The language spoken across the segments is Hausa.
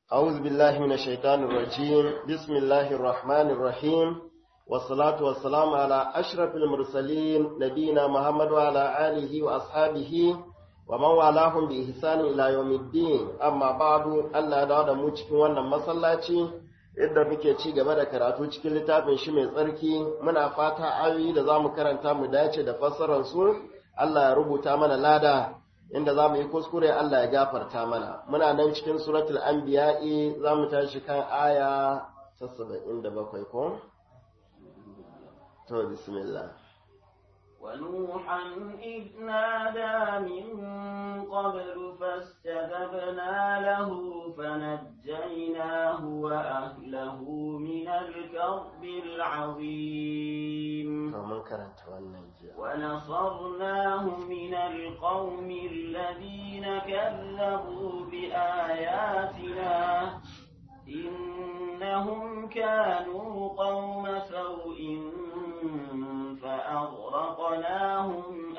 أعوذ بالله من الشيطان الرجيم بسم الله الرحمن الرحيم والصلاة والسلام على أشرف المرسلين نبينا محمد وعلى آله وأصحابه ومن والاهم بإحسان إلى يوم الدين أما بعد الله دعوة موجك وانا مسلاتي yadda muke ci gaba da karatu cikin littafin shi mai tsarki muna fata ayoyi da za mu karanta mu dace da fassarar su Allah ya rubuta mana lada inda za mu yi kuskure Allah ya gafarta mana muna nan cikin suratul anbiya'i za mu tashi kan aya ta saba'in da bakwai ko? to bismillah ونوحا إذ نادى من قبل فاستجبنا له فنجيناه وأهله من الكرب العظيم mun karanta wannan jiya ونصرناه من القوم الذين كذبوا بآياتنا إنهم كانوا قوم سوء فأغرقناهم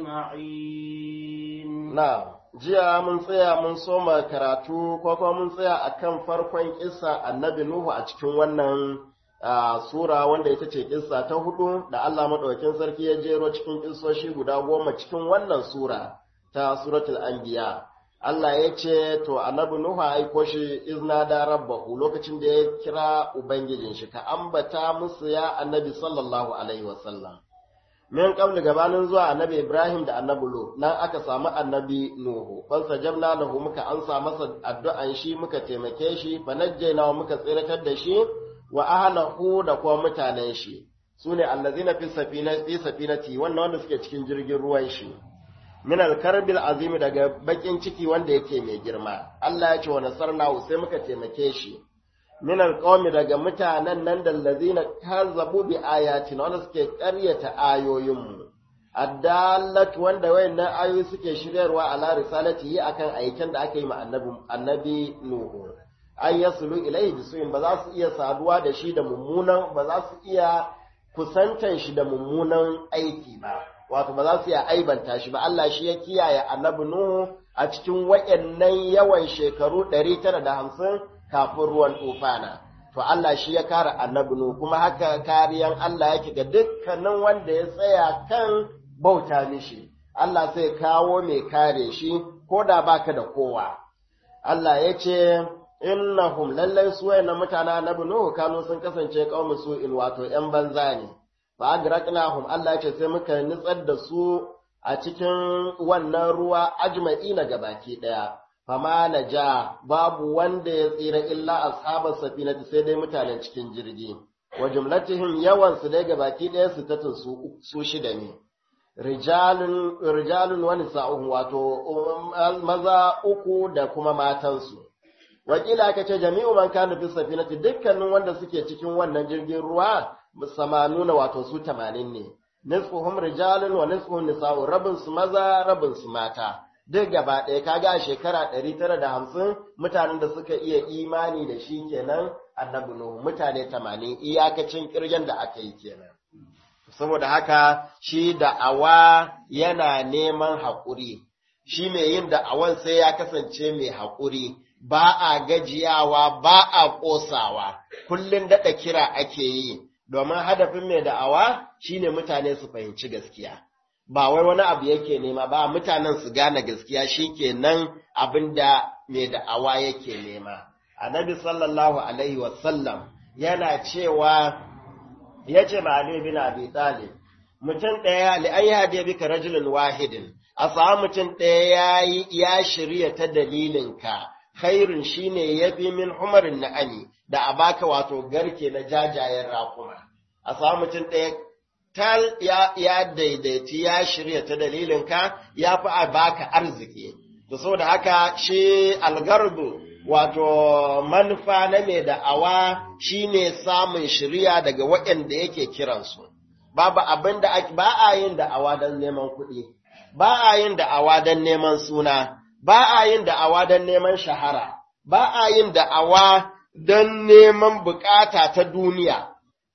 أجمعين na jiya mun tsaya mun soma karatu ko kuma mun tsaya akan farkon kissa annabi Nuhu a cikin wannan ah, sura wanda ita ce kissa ta hudu da Allah madaukakin sarki ya jero cikin kissoshi guda goma cikin wannan sura ta suratul anbiya Allah ya ce to annabi Nuhu aiko shi izna da rabbahu lokacin da ya kira ubangijin shi ka ambata musu ya annabi sallallahu alaihi wasallam min qabli gabanin zuwa annabi Ibrahim da annabi Lut nan aka samu annabi Nuhu fansa jamna lahu muka ansa masa addu'an shi muka taimake shi fa najjayna muka tsiratar da shi wa ahlahu da kuma mutanen shi sune allazina fi safina fi safinati wannan wanda suke cikin jirgin ruwan shi min alkarbil azimi daga bakin ciki wanda yake mai girma Allah ya ce wa nasarnahu sai muka taimake shi min alqawmi daga mutanen nan da allazina kazzabu bi ayatina wanda suke ƙaryata ayoyinmu addallat wanda wayannan ayoyi suke shiryarwa ala risalatihi akan aikin da aka yi ma annabi annabi nuhu an yasulu ilayhi bisuin ba za su iya saduwa da shi da mummunan ba za su iya kusantan shi da mummunan aiki ba wato ba za su iya aibanta shi ba Allah shi ya kiyaye annabi nuhu a cikin wayannan yawan shekaru 950 kafin ruwan tufana to Allah shi ya kare annabi nuhu kuma haka kariyan Allah yake ga dukkanin wanda ya tsaya kan bauta mishi Allah sai kawo mai kare shi ko da baka da kowa Allah ya ce innahum lallai su wayannan mutanen annabi nuhu kanu sun kasance kaumu su in wato yan banza ne fa agraqnahum Allah ya ce sai muka nitsar da su a cikin wannan ruwa ajma'ina gabaki daya fama na ja babu wanda ya tsira illa ashabar safinati sai dai mutanen cikin jirgi wa jumlatihim yawan su dai gabaki ɗaya su ta su, su shida ne rijalun rijalun wa nisa'uhum wato maza uku da kuma matansu wakila aka ce jami'u man kana fi safinati dukkanin wanda suke cikin wannan jirgin ruwa samanuna wato su 80 ne nisfuhum rijalun wa nisfuhum nisa'u rabin su maza rabin su mata duk gaba ɗaya kaga a shekara ɗari tara da hamsin mutanen da suka iya imani da shi kenan annabi Nuhu mutane tamanin iyakacin ƙirgen da aka yi kenan. Saboda haka shi da'awa yana neman haƙuri, shi mai yin da'awan sai ya kasance mai haƙuri, ba a gajiyawa ba a ƙosawa, kullum daɗa kira ake yi, domin hadafin mai da'awa shine mutane su fahimci gaskiya. ba wai wani abu yake nema ba mutanen su gane gaskiya shikenan abin da mai da'awa yake nema annabi sallallahu alaihi wasallam yana cewa ya ce ma Ali bin Abi Talib mutum ɗaya li an yahdi bika rajulun wahidin a samu mutum ɗaya ya shirya ta dalilinka khairun shine yafi min umarin na'ani da a baka wato garke na jajayen raƙuma a samu mutum ɗaya tal ya, ya daidaiti ya shirya ta dalilinka ya fi a baka arziki. Da saboda haka shi algarbu wato manufa na mai da'awa shi ne samun shirya daga waɗanda yake kiransu. Babu abin da ba a yin da'awa don neman kuɗi, ba a yin da'awa don neman suna, ba a yin da'awa don neman shahara, ba a yin da'awa don neman bukata ta duniya.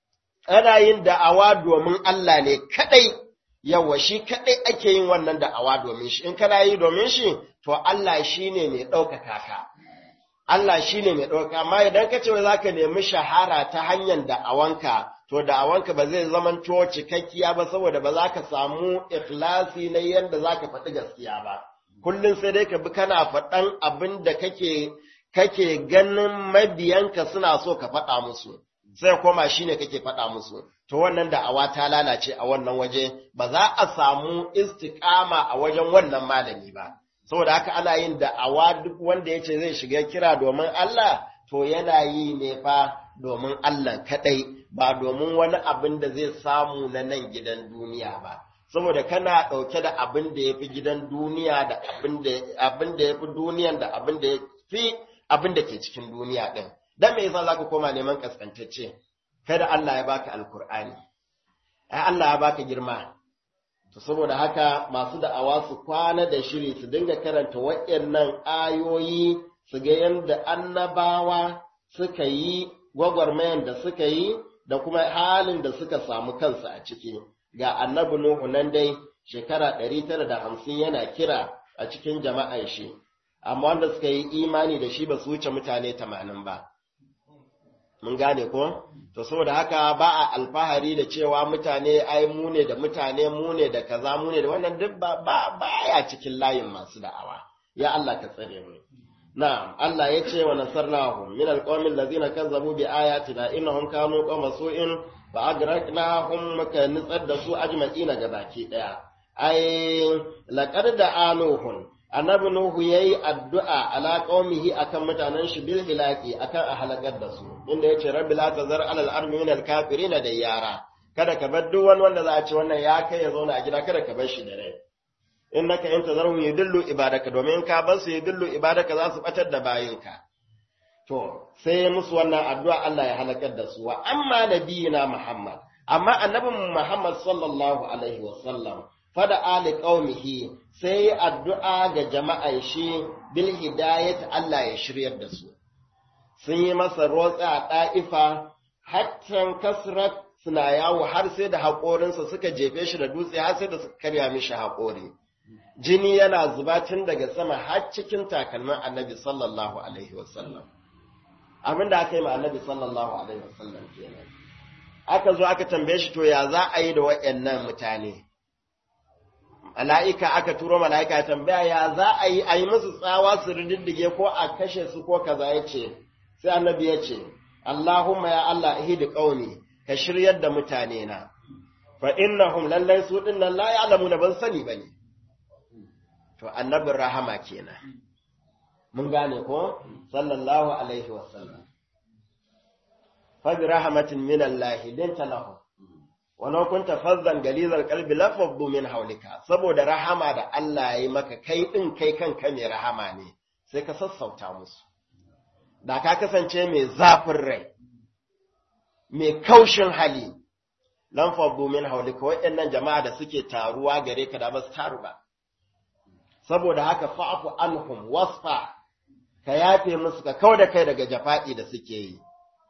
ana yin da'awa domin Allah ne kadai yawa shi kadai ake yin wannan da'awa domin shi in kana yi domin shi to Allah shine mai ɗaukaka ka Allah shi ne mai ɗauka, amma idan ka ce za ka nemi shahara ta hanyar da'awanka, to da'awanka ba zai zama to cikakkiya ba saboda ba za ka samu ikhlasi na yadda za ka faɗi gaskiya ba. Kullum sai dai ka bi kana faɗan abin da kake kake ganin mabiyanka suna so ka faɗa musu, sai koma shi ne kake faɗa musu. To wannan da'awa ta lalace a wannan waje, ba za a samu istiƙama a wajen wannan malami ba. saboda haka ana yin da'awa duk wanda ya ce zai shiga kira domin Allah to yana yi ne fa domin Allah kaɗai ba domin wani abin da zai samu na nan gidan duniya ba saboda kana ɗauke da abin da ya fi gidan duniya da abin da ya fi duniyan da abin da ya fi abin da ke cikin duniya ɗin dan me yasa zaka koma neman kaskantacce kada Allah ya baka alkur'ani ai Allah ya baka girma To saboda haka masu da'awa su kwana da shiri su dinga karanta waɗannan ayoyi su ga yadda annabawa suka yi gwagwarmayan da suka yi da kuma halin da suka samu kansu a ciki. Ga annabi Nuhu nan dai shekara ɗari tara da hamsin yana kira a cikin jama'an shi, amma wanda suka yi imani da shi ba su wuce mutane tamanin ba. Mun gane ko? To saboda haka ba a alfahari da cewa mutane ai mu ne da mutane mu ne da kaza mu ne da wannan duk ba ba baya cikin layin masu da'awa. Ya Allah ka tsare mu. Na'am, Allah ya ce wa nasarnahum min alqawmil ladzina kazzabu bi ayatina innahum kanu qawma su'in fa agraqnahum muka nitsar da su ajma'ina gabaki daya. Ai laqad da'anuhum annabi Nuhu ya yi addu'a ala ƙaumihi akan mutanen shi bil hilaki akan a halakar da su, inda ya ce, Rabbi la ta zar alal armi min alkafiri na da yara, kada ka bar duk wani wanda za a ce wannan ya kai ya zauna a gida kada ka bar shi da rai. In naka in ta zarhu yi dillu ibadaka domin ka bar su yi dillu ibadaka za su batar da bayinka. To, sai musu wannan addu'a Allah ya halakar da su, wa amma nabiyina Muhammad, amma annabin Muhammad sallallahu alaihi wa sallam, fada ali qaumihi sai addu'a ga jama'an shi bil hidayat Allah ya shiryar da su sun yi masa rotsa a ɗa'ifa hattan kasrat suna yawo har sai da haƙorinsa suka jefe shi da dutse har sai da suka karya mishi haƙori jini yana zuba tun daga sama har cikin takalmin annabi sallallahu alaihi wasallam abin da aka yi ma annabi sallallahu alaihi wasallam kenan aka zo aka tambaye shi to ya za a yi da waɗannan mutane mala'ika aka turo mala'ika ya tambaya ya za a yi a yi musu tsawa su rididdige ko a kashe su ko kaza ya ce sai annabi ya ce Allahumma ya Allah ihdi qaumi ka shiryar da mutane na fa innahum lallai su din nan la ya'lamuna ban sani bane to annabin rahama kenan mun gane ko sallallahu alaihi wasallam fa bi rahmatin min Allah linta lahum walau kunta fazzan galizar kalbi lafabdu min haulika saboda rahama da Allah ya yi maka kai din kai kanka mai rahama ne sai ka sassauta musu da ka kasance mai zafin rai mai kaushin hali lan fabdu min haulika waɗannan jama'a da suke taruwa gare ka da ba su taru ba saboda haka fa'fu anhum wasfa ka yafe musu ka kauda kai daga jafa'i da suke yi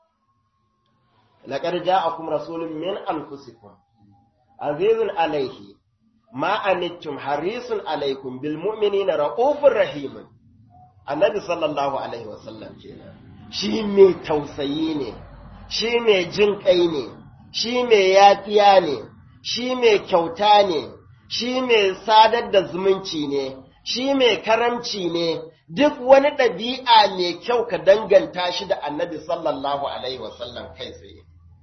لقد جاءكم رسول من أنفسكم عزيز عليه ما أنتم حريص عليكم بالمؤمنين رؤوف رحيم النبي صلى الله عليه وسلم kenan shi mai tausayi ne shi mai jin kai ne shi mai yafiya ne shi mai kyauta ne shi mai sadar da zumunci ne shi mai karamci ne duk wani ɗabi'a mai kyau ka danganta shi da annabi sallallahu alaihi wasallam kai tsaye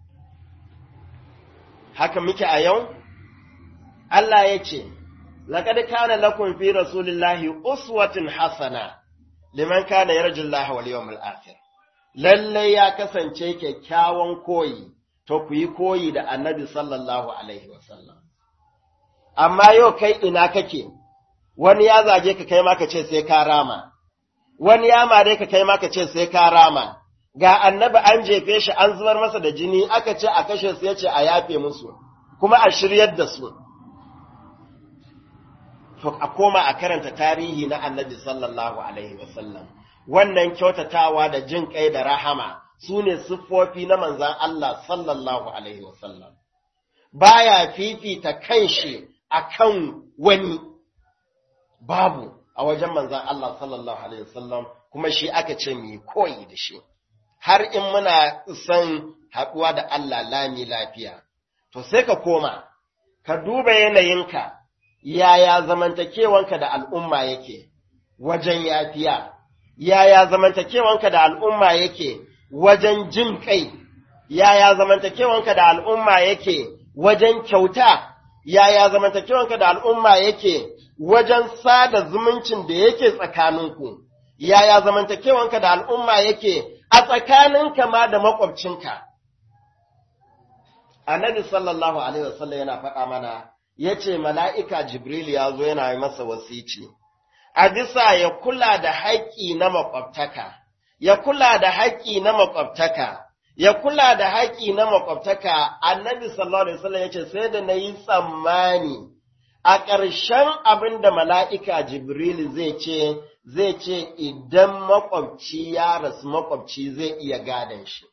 haka muke a yau? Allah ya ce, Laƙad kana lakum fi Rasulillahi uswatin hasana liman kana yarjullaha wal yawmil akhir. Lalle ya kasance kyakkyawan koyi, to ku yi koyi da Annabi sallallahu alaihi wasallam. Amma yau kai ina kake, wani ya zage ka kai maka ce sai ka rama, wani ya mare ka kai maka ce sai ka rama, ga annabi an jefe shi an zubar masa da jini aka ce a kashe su yace a yafe musu kuma a shiryar da su to a koma a karanta tarihi na annabi sallallahu alaihi wasallam wannan kyautatawa da jin kai da rahama su ne siffofi na manzan Allah sallallahu alaihi wasallam baya fifita kanshi akan wani babu a wajen manzan Allah sallallahu alaihi wasallam kuma shi aka ce mu koyi da shi har in muna son haɗuwa da Allah lami lafiya to sai ka koma ka duba yanayinka yaya zamantakewanka da al'umma yake wajen yafiya yaya zamantakewanka da al'umma yake wajen jin kai yaya zamantakewanka da al'umma yake wajen kyauta yaya zamantakewanka da al'umma yake wajen sada zumuncin da yake tsakaninku, yaya zamantakewanka da al'umma yake a tsakaninka ma da makwabcinka. Annabi sallallahu Alaihi wasallam yana faɗa mana, ya ce, Mala'ika Jibril ya zo yana yi masa wasici, a bisa ya kula da haƙƙi na makwabtaka, ya kula da haƙƙi na makwabtaka, ya kula da haƙƙi na makwabtaka, annabi sallallahu Alaihi wasallam ya ce, sai da na yi tsammani. a ƙarshen abin da mala'ika Jibril zai ce, zai ce idan makwabci ya rasu makwabci zai iya gadon shi.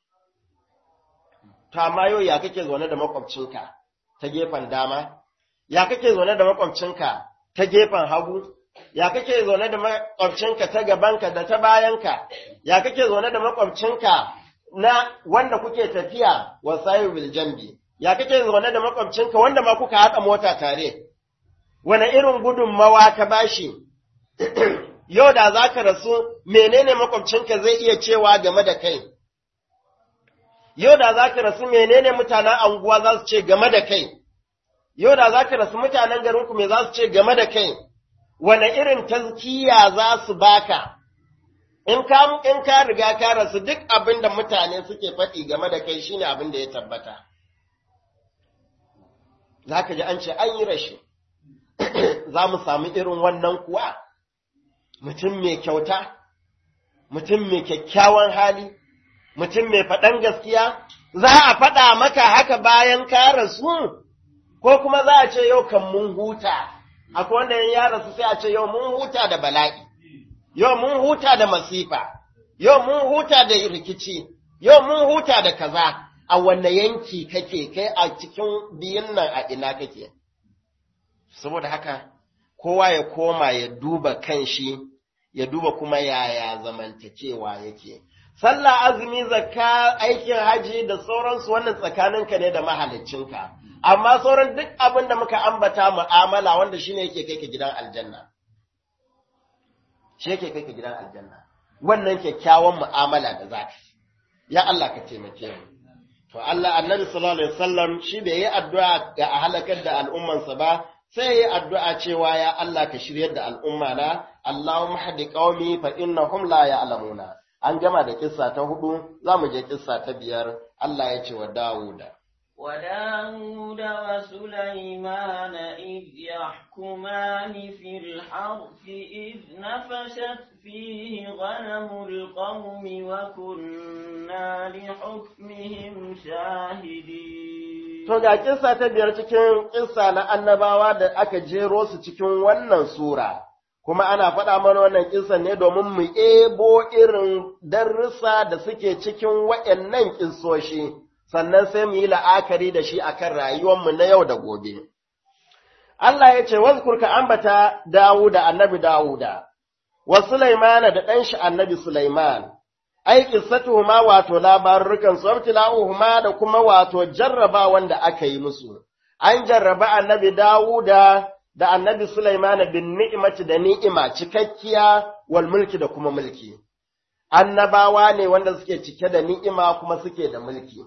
Ta yau ya kake zaune da makwabcinka ta gefen dama, ya kake zaune da makwabcinka ta gefen hagu, ya kake zaune da makwabcinka ta gabanka da ta bayanka, ya kake zaune da makwabcinka na wanda kuke tafiya wa sayu jambi, ya kake zaune da makwabcinka wanda ma kuka haɗa mota tare. wane irin gudunmawa ka bashi, yau da za ka rasu menene makwabcinka zai iya cewa game da kai, yau da za ka rasu menene mutanen anguwa za su ce game da kai, yau da za ka rasu mutanen garinku me za su ce game da kai, wane irin tazkiya za su baka, in ka, in ka riga ka rasu duk abin da mutane suke faɗi game da kai shine abin da ya tabbata. Za ka ji an ce an yi rashi. za mu sami irin wannan kuwa, mutum mai kyauta, mutum mai kyakkyawan hali, mutum mai faɗan gaskiya, za a faɗa maka haka bayan ka rasu, ko kuma za a ce yau kan mun huta, akwai wanda ya rasu sai a ce yau mun huta da bala'i, yau mun huta da masifa, yau mun huta da rikici, yau mun huta da kaza, a wanne yanki kake kai a cikin biyun nan a ina kake. saboda haka kowa ya koma ya duba kanshi ya duba kuma yaya zamantakewa yake sallah azumi zakka aikin haji da sauransu wannan tsakaninka ne da mahaliccinka amma sauran duk abin da muka ambata mu'amala wanda shine yake kai ka gidan aljanna shi yake kai ka gidan aljanna wannan kyakkyawan mu'amala da zaka ya Allah ka taimake mu to Allah annabi sallallahu alaihi wasallam shi bai yi addu'a ga a halakar da al'ummansa ba sai yi addu'a cewa ya Allah ka shiryar da al'umma na, Allahumma haɗi ƙaumi fa innahum la ya'lamuna. An gama da kissa ta hudu, za mu je kissa ta biyar, Allah ya ce wa Dawuda. وداود وسليمان إذ يحكمان في الحرث إذ نفشت فيه غنم القوم وكنا لحكمهم شاهدين To ga kissa ta biyar cikin kissa na annabawa da aka jero su cikin wannan sura, kuma ana faɗa mana wannan kissa ne domin mu ebo irin darussa da suke cikin waɗannan kissoshi, sannan sai mu yi la'akari da shi akan rayuwarmu na yau da gobe. Allah ya ce, Wazkur ka ambata Dawuda, annabi Dawuda, wa Sulaimana da ɗanshi annabi Sulaiman, ai qissatuhuma wato labarukan su abtila'uhuma da kuma wato jarraba wanda aka yi musu an jarraba annabi Dawuda da annabi Sulaiman bin ni'imati da ni'ima cikakkiya wal mulki da kuma mulki annabawa ne wanda suke cike da ni'ima kuma suke da mulki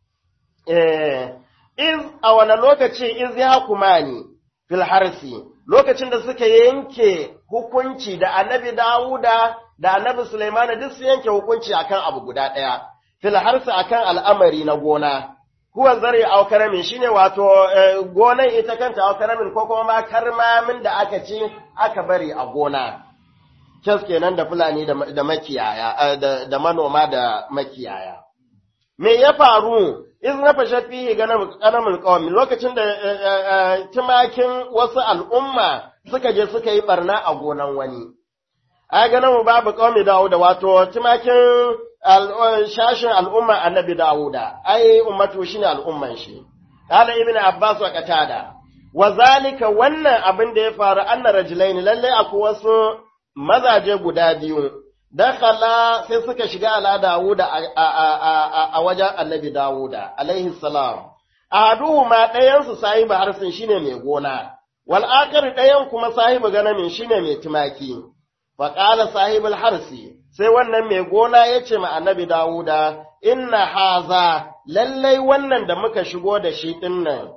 eh iz a wani lokaci iz ya kumani fil harsi lokacin da suka yanke hukunci da annabi Dawuda da annabi Sulaimana duk su yanke hukunci akan abu guda ɗaya, fil harsa akan al'amari na gona, huwa zare au karamin shine wato gonan ita kanta au karamin ko kuma karmamin da aka ci aka bari a gona. Kes kenan da Fulani da makiyaya, da manoma da makiyaya. Me ya faru, iz na fashe fiye ganamin ƙawamin lokacin da tumakin wasu al'umma suka je suka yi barna a gonan wani. ai ganin mu babu qaumi Dawuda wato tumakin shashin al'umma annabi Dawuda ai ummatu shine al'umman shi qala ibn abbas wa qatada wa zalika wannan abin da ya faru anna rajulaini lalle akwai wasu mazaje guda biyu dakhala sai suka shiga ala Dawuda a wajen annabi Dawuda alaihi salam ahaduhu ma ɗayan su sahibi harsin shine mai gona wal akhar ɗayan kuma sahibi ganamin shine mai tumaki fa qala sahibul harsi sai wannan mai gona yace ma annabi Dawuda inna haza lallai wannan da muka shigo da shi dinnan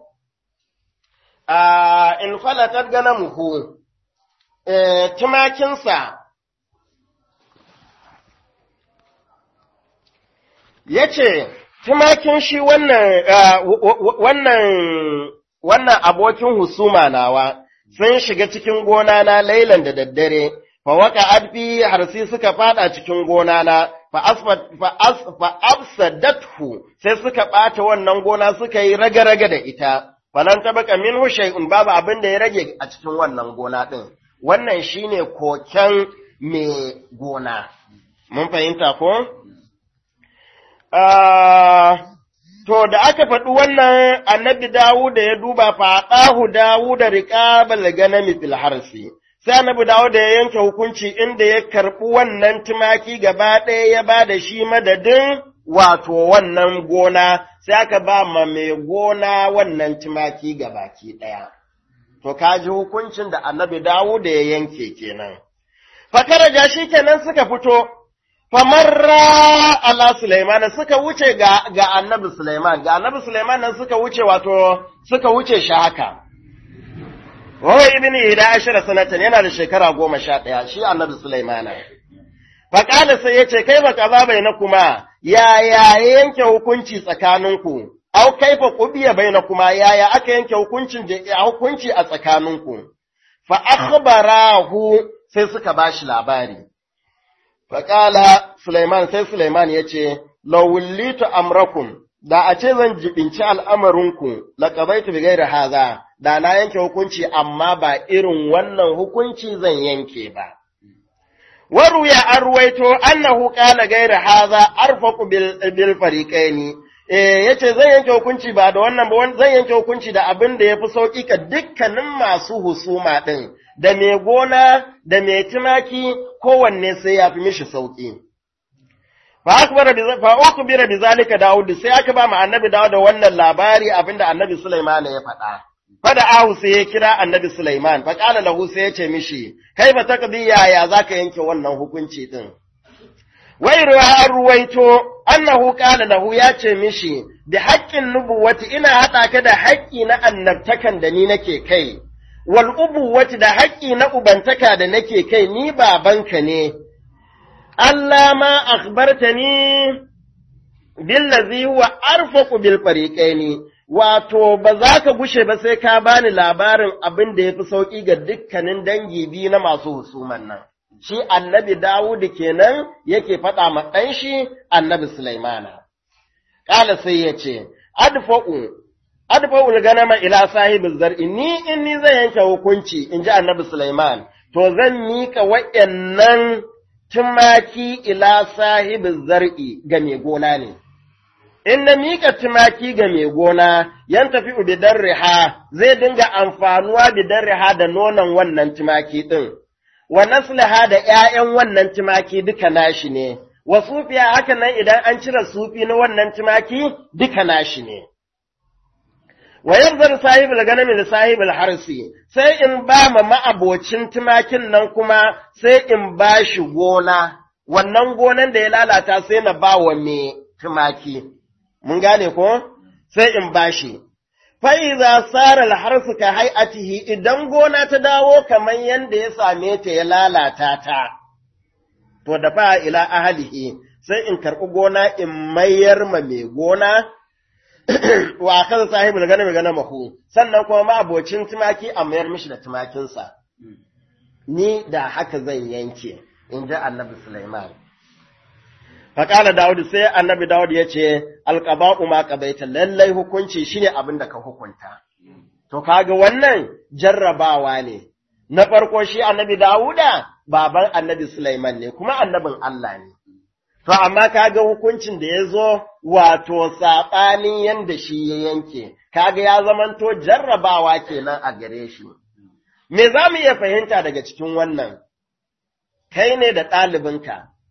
a in falatat ganamuhu eh tumakinsa ya ce, Tumakin shi wannan, wannan, wannan abokin husuma nawa sun shiga cikin gona na lailan da daddare, fa waka adfi harsi suka fada cikin gona na, fa afsadathu sai suka ɓata wannan gona suka yi raga-raga da ita, falan tabaka min shay'un babu abin da ya rage a cikin wannan gona ɗin. Wannan shine koken mai gona. Mun fahimta ko? To, da aka faɗi wannan annabi Dawud da ya duba faɗahu Dawud da riƙabal ganami fil harsi, sai annabi Dawud da ya yanke hukunci inda ya karɓi wannan tumaki gaba ɗaya ya ba da shi madadin wato wannan gona, sai aka ba ma mai gona wannan tumaki gabaki ɗaya. To, ka ji hukuncin da annabi Dawud da ya yanke kenan. Fakaraja shi kenan suka fito, famarra ala Sulaiman suka wuce ga, ga annabi Sulaiman, ga annabi Sulaiman nan suka wuce wato suka wuce shi haka. Wawa ibn Ida ashira sanatan yana da shekara goma sha ɗaya, shi annabi Sulaiman. Faƙala sai ya ce, Kai ba kaza bai na kuma, yaya yanke hukunci tsakaninku, au kaifa kubiya bai na kuma, yaya aka yanke hukuncin da hukunci a tsakaninku. Fa akhbarahu sai suka bashi labari. Faƙala Sulaiman sai Sulaiman ya ce, Lawullitu amrakum, da a ce zan jibinci al'amarinku, laƙabaitu bigai da haza, da na yanke hukunci amma ba irin wannan hukunci zan yanke ba. Waru ya an ruwaito annahu ƙala gaira haza arfaku bil fariƙaini, eh yace zan yanke hukunci ba da wannan ba zan yanke hukunci da abin da yafi sauki ka dukkanin masu husuma ɗin. da mai gona da mai tumaki kowanne sai ya fi mishi sauƙi. Fa uku bira bi zalika Dawud sai aka ba mu annabi Dawud da wannan labari abinda annabi Sulaiman ya faɗa. Fada ahu sai ya kira annabi Sulaiman, fa ƙala lahu sai ya ce mishi, kai ba taqdi yaya zaka yanke wannan hukunci din. Wai ruwa ruwaito annahu ƙala lahu ya ce mishi, bi haƙƙin nubuwati ina haɗa ka da haƙƙi na annabtakan da ni nake kai. wal ubuwati da haƙƙi na ubantaka da nake kai ni babanka ne, Allah ma akhbartani billazi wa arfaqu bil fariqaini wato ba za ka gushe ba sai ka bani labarin abin da yafi sauki ga dukkanin dangi biyu na masu husuman nan shi annabi Dawud kenan yake faɗa ma ɗan shi annabi Sulaimana ƙala sai ya ce adfa'u adfa'ul ganama ila sahibiz zar'i ni in ni zan yanke hukunci in ji annabi Sulaiman to zan mika wayannan tumaki ila sahibiz zar'i ga mai gona ne in na mika tumaki ga mai gona yan tafi bidan riha zai dinga amfanuwa bidan riha da nonon wannan tumaki din wa naslaha da ƴaƴan wannan tumaki duka nashi ne wa sufiya haka nan idan an cire sufi na wannan tumaki duka nashi ne wa yanzar sahibul ganami da sahibul harsi sai in ba ma ma'abocin tumakin nan kuma sai in ba shi gona wannan gonan da ya lalata sai na ba wa mai tumaki mun gane ko sai in ba shi fa'iza tsara harsu ka hai'atihi idan gona ta dawo kamar yadda ya same ta ya lalata ta to da fa ila ahalihi sai in karɓi gona in mayar ma mai gona wa kan sahibu da gane mai gane mahu sannan kuma ma abocin tumaki a mayar mishi da tumakinsa ni da haka zan yanke in ji annabi Sulaiman. Faƙala Dawud sai annabi Dawud ya ce, Alƙaba'u ma ƙabaita lallai hukunci shine abin da ka hukunta. To kaga wannan jarrabawa ne, na farko shi annabi Dawuda baban annabi Sulaiman ne, kuma annabin Allah ne. To, amma kaga hukuncin da ya zo wato saɓanin yadda shi ya yanke, kaga ya zamanto jarrabawa kenan a gare shi. Me za mu iya fahimta daga cikin wannan? Kai ne da ɗalibinka,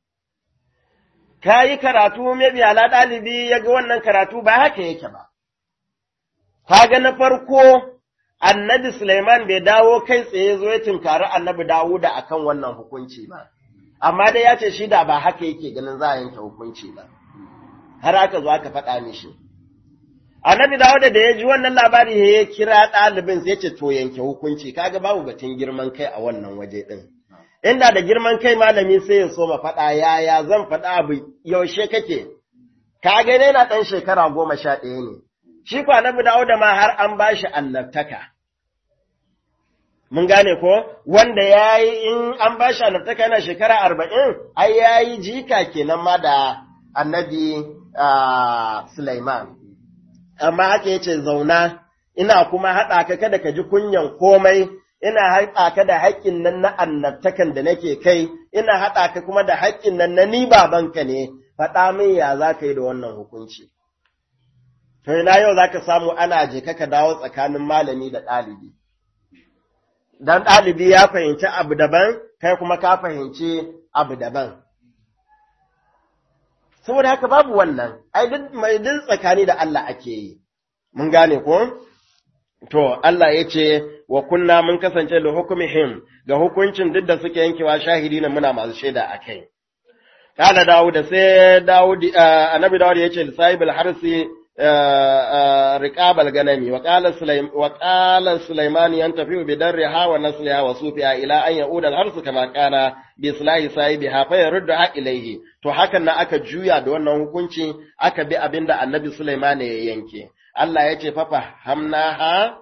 ka yi karatu maybe ala ɗalibi ya ga wannan karatu ba haka yake ba. Kaga na farko annabi Suleiman bai dawo kai tsaye zo ya tunkari annabi Dawuda akan wannan hukunci ba. Amma dai ya ce shi da ba haka yake ganin za a yanke hukunci ba. Har aka zo aka faɗa mishi. Annabi Dawuda da ya ji wannan labari ya kira ɗalibin sai ce to yanke hukunci kaga babu batun girman kai a wannan waje ɗin. Inda da girman kai malami sai ya so ma faɗa yaya zan faɗa abu yaushe kake, ka ga ne na ɗan shekara goma sha ɗaya ne, shi kwa na Dawuda ma har an ba shi annabtaka. Mun gane ko, wanda ya yi in an ba shi annabtaka yana shekara arba'in, ai ya yi jika kenan ma da annabi Sulaiman. Amma haka yace zauna, ina kuma haɗa ka kada ka ji kunyan komai, ina haɗa ka da haƙƙin nan na annabtakan da nake kai, ina haɗa ka kuma da haƙƙin nan na ni babanka ne, faɗa min ya za ka yi da wannan hukunci. To ina yau za ka samu ana je ka dawo tsakanin malami da ɗalibi. Dan ɗalibi ya fahimci abu daban, kai kuma ka fahimci abu daban. Saboda haka babu wannan, ai duk mai duk tsakani da Allah ake yi. Mun gane ko? To, Allah ya ce, wa kunna mun kasance da hukumihim ga hukuncin duk da suke yankewa shahidi na muna masu shaida a kai. Kala Dawud da sai Dawud, annabi Dawud ya ce, Sahibul harsi riqabal ganami wa qala Sulaiman yan tafi bi darriha wa nasliha wa sufiha ila an yauda al harsu kama kana bi islahi sahibiha fa yarudda ilaihi to hakan na aka juya da wannan hukunci aka bi abinda annabi Sulaiman ya yanke Allah ya ce fafa hamnaha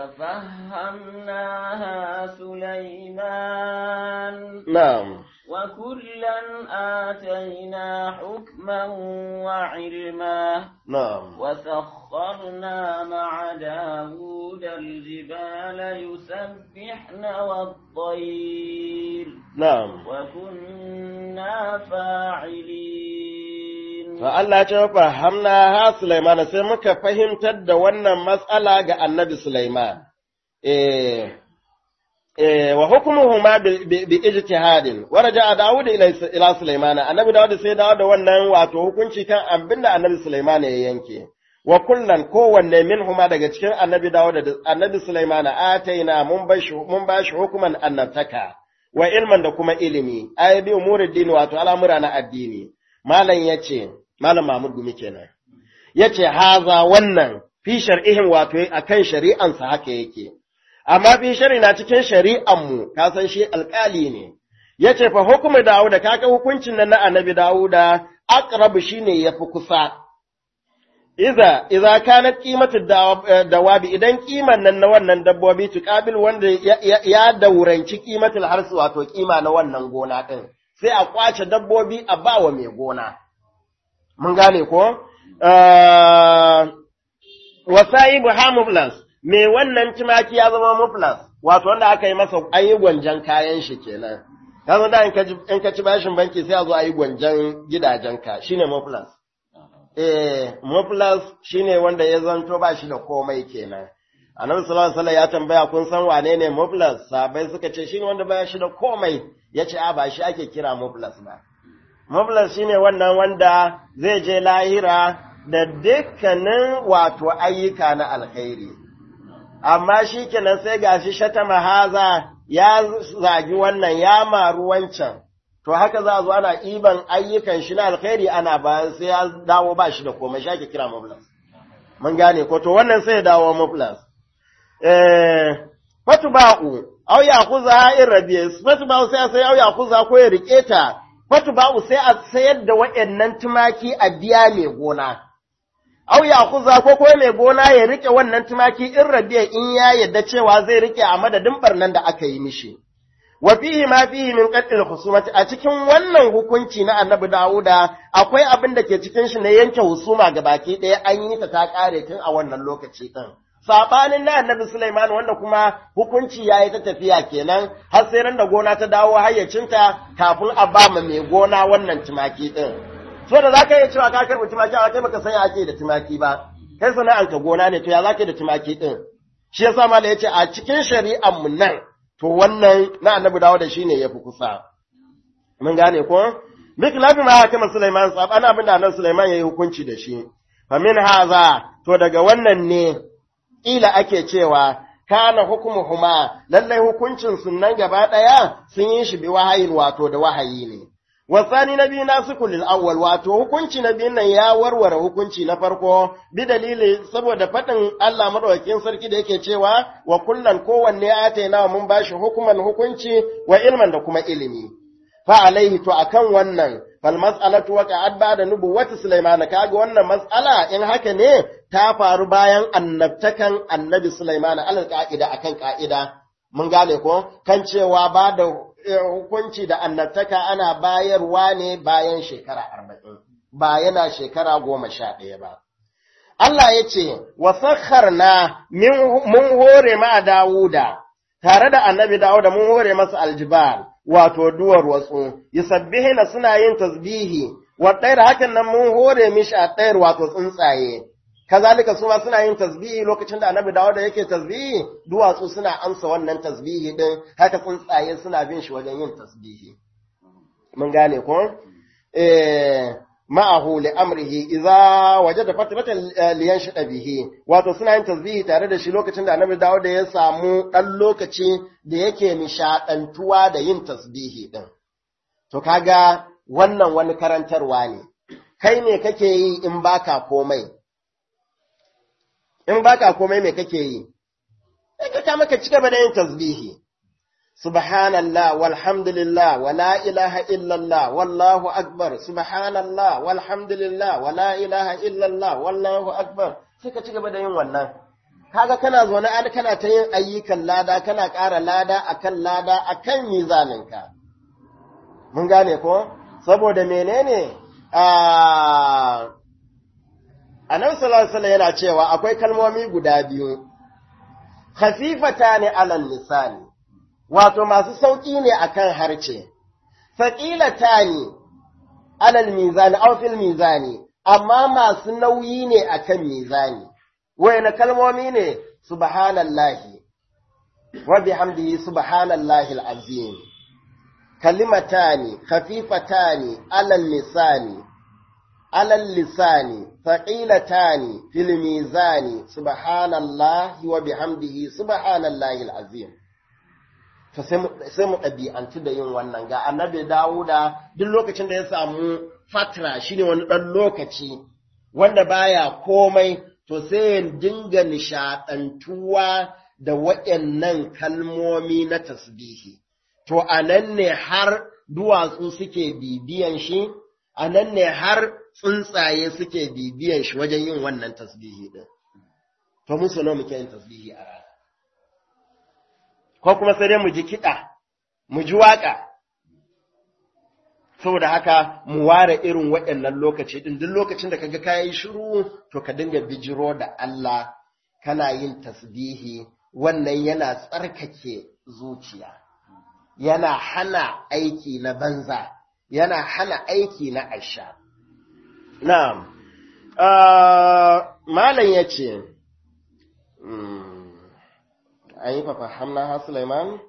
ففهمناها سليمان na'am وكلا آتينا حكما وعلما na'am وسخرنا مع داود الجبال يسبحن والطير na'am وكنا فاعلين To Allah ce fa hamna ha Sulaiman sai muka fahimtar da wannan matsala ga Annabi Sulaiman. Eh eh wa hukmuhuma bi ijtihadin wa raja'a Dawud ila ila Sulaiman Annabi Dawud sai dawo da wannan wato hukunci kan abinda Annabi Sulaiman ya yanke. Wa kullan kowanne minhuma daga cikin Annabi Dawud da Annabi Sulaiman ataina mun bashi mun bashi hukuman annabtaka wa ilman da kuma ilimi ay bi umuruddin wato al'amura na addini. Malam yace Malam Mahmud Gumi kenan. Ya ce, Haza wannan fi shar'ihin wato a kan shari'ansa haka yake, amma fi shari na cikin shari'anmu, ka san shi alƙali ne. Ya ce, fa hukumar Dawuda, kaka hukuncin nan na annabi Dawuda, aqrabu shi ne ya fi kusa. Iza, iza kanat qimatu dawabi idan kiman nan na wannan dabbobi tuqabil wanda ya dauranci qimatul harsu wato kima na wannan gona din sai a kwace dabbobi a bawa mai gona mun gane ko? Wasa'i buha muflas, me wannan tumaki ya zama muflas, wato wanda aka yi masa an yi gwanjan kayan shi kenan. Kazo da in ka ci bashin banki sai a zo a yi gwanjan gidajenka, shi ne muflas. Eh, muflas shi ne wanda ya zanto ba shi da komai kenan. Annabi sallallahu alaihi ya tambaya kun san wane ne muflas? Sabai suka ce shi ne wanda ba shi da komai. Ya ce a ba shi ake kira muflas ba. Muflas shine wannan wanda zai je lahira da dukkanin wato ayyuka na alkhairi. Amma shi kenan sai gashi shata mahaza ya zagi wannan ya maru wancan. To haka za a zo ana iban ayyukan shi na alkhairi ana bayan sai ya dawo ba shi da komai shi ake kira muflas. Mun gane ko to wannan sai ya dawo muflas. Eh, fatu ba'u, au ya kuza in rabiye, fatu ba'u sai sai au ya kuza ko ya rike ta fatu ba'u sai a sayar da waɗannan tumaki a biya mai gona. Au ya kuza ko ko mai gona ya rike wannan tumaki in rabiya in ya yadda cewa zai rike a madadin barnan da aka yi mishi. Wa fihi ma fihi min qatl husumati a cikin wannan hukunci na Annabi Dawuda akwai abin da ke cikin shi na yanke husuma ga baki ɗaya an yi ta ta kare tun a wannan lokaci din. Sabanin na Annabi Sulaiman wanda kuma hukunci ya yi ta tafiya kenan har sai ran da gona ta dawo hayyacinta kafin a ba ma mai gona wannan tumaki din. So da za ka iya cewa ka karɓi tumaki a kai baka sanya ake da tumaki ba. Kai sana'anka gona ne to ya za ka da tumaki din. Shi yasa mala yace a cikin shari'ar mu nan to wannan na Annabi dawo da shi ne yafi kusa. Mun gane ko? bikilafi ma hakima Sulaiman saban abin da annabi Sulaiman yayi hukunci da shi fa min haza to daga wannan ne ila ake cewa kana hukumuhuma lallai hukuncin sunan gaba daya sun yi shi bi wahayin wato da wahayi ne wasani na biyu nasu lil awwal wato hukunci na biyun nan ya warware hukunci na farko bi dalili saboda fadin Allah madaukakin sarki da yake cewa wa kullan kowanne ataina mun bashi hukuman hukunci wa ilman da kuma ilimi fa alaihi to akan wannan fal mas'alatu waqa'at ba'da nubuwwati Sulaiman kaga wannan mas'ala in haka ne ta faru bayan annabtakan annabi Sulaiman alal ka'ida akan ka'ida mun gane ko kan cewa ba da hukunci da annabtaka ana bayarwa ne bayan shekara arba'in ba yana shekara goma sha ɗaya ba Allah ya ce wa sakharna mun hore ma Dawuda tare da annabi Dawuda mun hore masa aljibal wato duwar watsu yusabbihina suna yin tasbihi wa ɗayar hakan nan mun hore mishi a ɗayar wato tsuntsaye kazalika su ma suna yin tasbihi lokacin da annabi dawo da yake tasbihi duwatsu suna amsa wannan tasbihi din haka tsuntsaye suna bin shi wajen yin tasbihi mun gane ko eh ma'ahu li amrihi idza wajada fatratan liyan shida bihi wato suna yin tasbihi tare da shi lokacin da annabi dawo da ya samu dan lokaci da yake nishadantuwa da yin tasbihi din to kaga wannan wani karantarwa ne kai ne kake yi in baka komai in baka komai me kake yi sai ka kama ka ci gaba da yin tasbihi subhanallah walhamdulillah wa la ilaha illallah wallahu akbar subhanallah walhamdulillah wa la ilaha illallah wallahu akbar sai ka ci gaba da yin wannan kaga kana zaune an kana ta yin ayyukan lada kana ƙara lada akan lada akan mizaninka mun gane ko saboda menene a Annabi sallallahu alaihi wasallam yana cewa akwai kalmomi guda biyu khafifata ne alal lisani wato masu sauki ne akan harce thaqilata ne alal mizani aw fil mizani amma masu nauyi ne akan mizani wayna kalmomi ne subhanallahi wa bihamdihi subhanallahi alazim kalimatani khafifatani alal lisani alal lisani faqilatani fil mizani subhanallahi wa bihamdihi subhanallahi alazim to sai mu ɗabi'antu da yin wannan ga annabi Dawuda duk lokacin da ya samu fatra shine wani ɗan lokaci wanda baya komai to sai ya dinga nishaɗantuwa da waɗannan kalmomi na tasbihi to anan ne har duwatsu suke bibiyan shi anan ne har tsuntsaye suke bibiyan shi wajen yin wannan tasbihi din to mun so muke yin tasbihi a rana ko kuma sai dai mu ji kiɗa, mu ji waƙa, saboda haka mu ware irin waɗannan lokaci ɗin duk lokacin da ka ga kayi shiru to ka dinga bijiro da Allah kana yin tasbihi wannan yana tsarkake zuciya, yana hana aiki na banza, yana hana aiki na asha. Na'am, Malam ya ce, an yi fafahamna ha Sulaiman?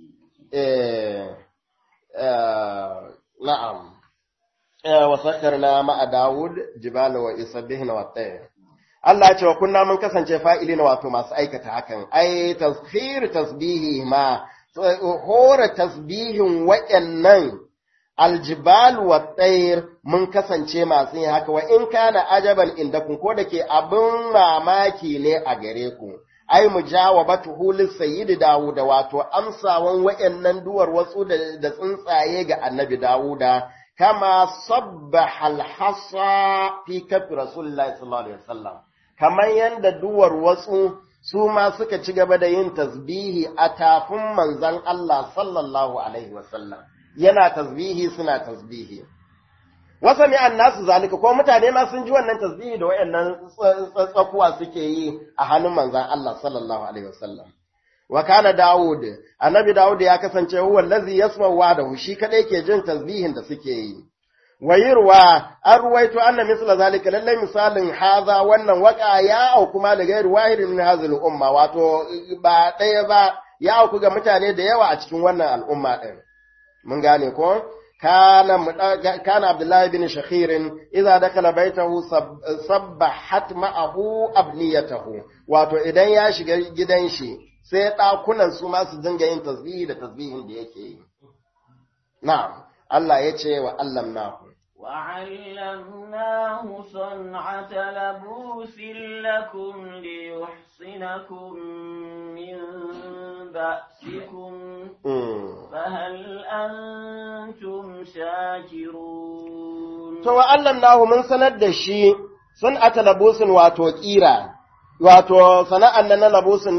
Na'am, wa sakarna ma'a Dawud, jibala wa isabbihin wa tsaye. Allah ya ce wa kunna mun kasance fa'ili na wato masu aikata hakan, ai, tasfir tasbihi ma, hora tasbihin waɗannan aljibal wa tsayir mun kasance masu yin haka, wa in kana ajaban inda kun ko da ke abin mamaki ne a gare ku. ai mujawabatuhu lisayyid Dawud wato amsawan wayannan duwar wasu da tsuntsaye ga Annabi Dawuda kama sabbaha al-hasa fi kafi Rasulullahi sallallahu alaihi wasallam kamar yanda duwar wasu su ma suka ci gaba da yin tasbihi a tafin manzon Allah sallallahu alaihi wasallam yana tasbihi suna tasbihi wasa mi nasu zalika ko mutane ma sun ji wannan tasbihi da wayannan tsakuwa suke yi a hannun manzon Allah sallallahu alaihi wasallam wa kana Dawud annabi Dawud ya kasance huwa allazi yasma'u wa'dahu shi kadai ke jin tasbihin da suke yi wayirwa an ruwaito anna misla zalika lallai misalin haza wannan waka ya auku ma da gairu wahidin min hazil umma wato ba ɗaya ba ya auku ga mutane da yawa a cikin wannan al'umma ɗin mun gane ko كان كان عبد الله بن شخير إذا دخل بيته صبحت معه أبنيته wato idan ya shiga gidan shi sai ɗakunan su ma su dinga yin tasbihi da tasbihin da yake yi na'am Allah ya ce wa Allah nahu وعلمناه صنعة لبوس لكم ليحصنكم من بأسكم فهل أنتم شاكرون to wa Allah nahu mun sanar da shi sun ata labusin wato kira wato sana'an nan na labusin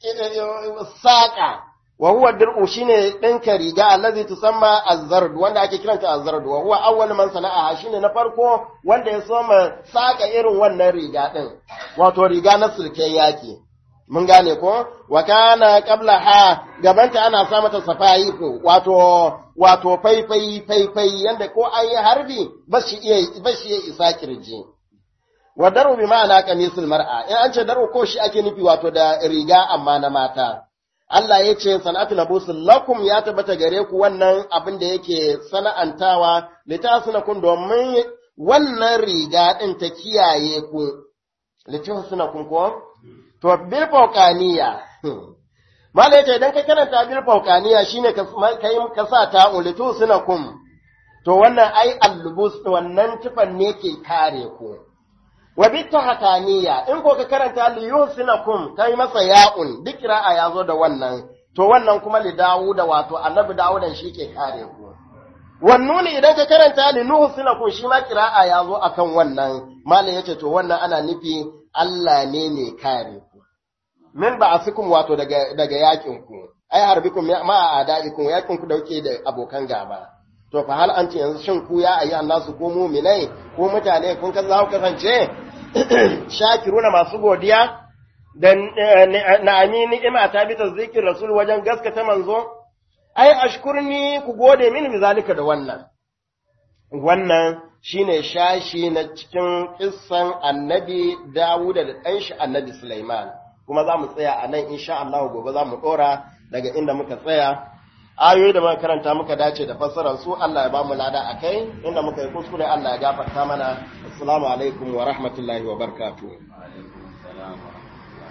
saƙa wa huwa dir'u shine ɗinka riga allazi tusamma azzard wanda ake kiranta azzard wa huwa awwal man sana'a shine na farko wanda ya soma saka irin wannan riga din wato riga na sulken yaki mun gane ko wa kana qabla ha gabanta ana sa mata safayi ko wato wato faifai faifai yanda ko ayi harbi ba shi iya ba shi isa kirji wa daru bi ma'ana qamisul mar'a in an ce daru ko shi ake nufi wato da riga amma na mata Allah ya ce sana'atu labusul lakum ya tabbata gare ku wannan abin da yake sana'antawa litasunakum domin wannan riga din ta kiyaye ku litasunakum ko to bil fawqaniya mala yace idan ka karanta bil fawqaniya shine ka kai ka sa ta litasunakum to wannan ai allubus wannan tufan ne ke kare ku wa bitta hakaniya in ko ka karanta li yusinakum kai masa ya'un duk ra'a ya zo da wannan to wannan kuma li dawuda wato annabi dawudan shi ke kare ku wannan idan ka karanta li nuhsinakum shi ma qira'a ya zo akan wannan malam yace to wannan ana nufi Allah ne ne kare ku min ba'asikum wato daga daga yakin ku ai harbikum ma a'da'ikum yakin ku dauke da abokan gaba to fa hal an ce yanzu shin ku ya ayi nasu ko mu'minai ko mutane kun ka za ku kasance shakiruna masu godiya da na'ami ni'ima ta bi tazikir rasul wajen gaskata manzo ai ashkurni ku gode mini bizalika da wannan wannan shine shashi na cikin kissan annabi Dawud da ɗan shi annabi Sulaiman kuma za mu tsaya a nan insha Allah gobe za mu ɗora daga inda muka tsaya ayoyi da muka karanta muka dace da fassarar su Allah ya ba mu lada a kai inda muka yi kuskure Allah ya gafarta mana assalamu alaikum wa rahmatullahi wa barakatuh